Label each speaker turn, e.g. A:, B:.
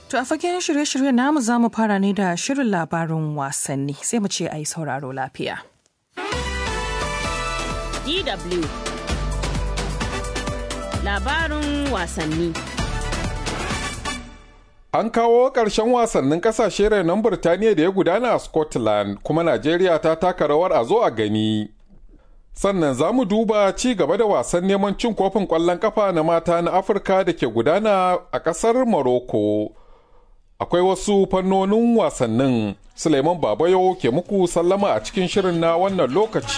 A: To a fagen shirye-shirye namu za mu fara ne da shirin labarin wasanni sai mu ce a yi sauraro lafiya.
B: DW Labarin wasanni
C: An kawo ƙarshen wasannin ƙasashe renon Birtaniya da ya gudana a Scotland kuma Najeriya ta taka rawar a zo a gani. Sannan za mu duba ci gaba da wasan neman cin kofin ƙwallon ƙafa na mata na Afirka da ke gudana a ƙasar Morocco. Akwai wasu fannonin wasannin Suleiman Babayo ke muku sallama a cikin shirin na wannan lokaci.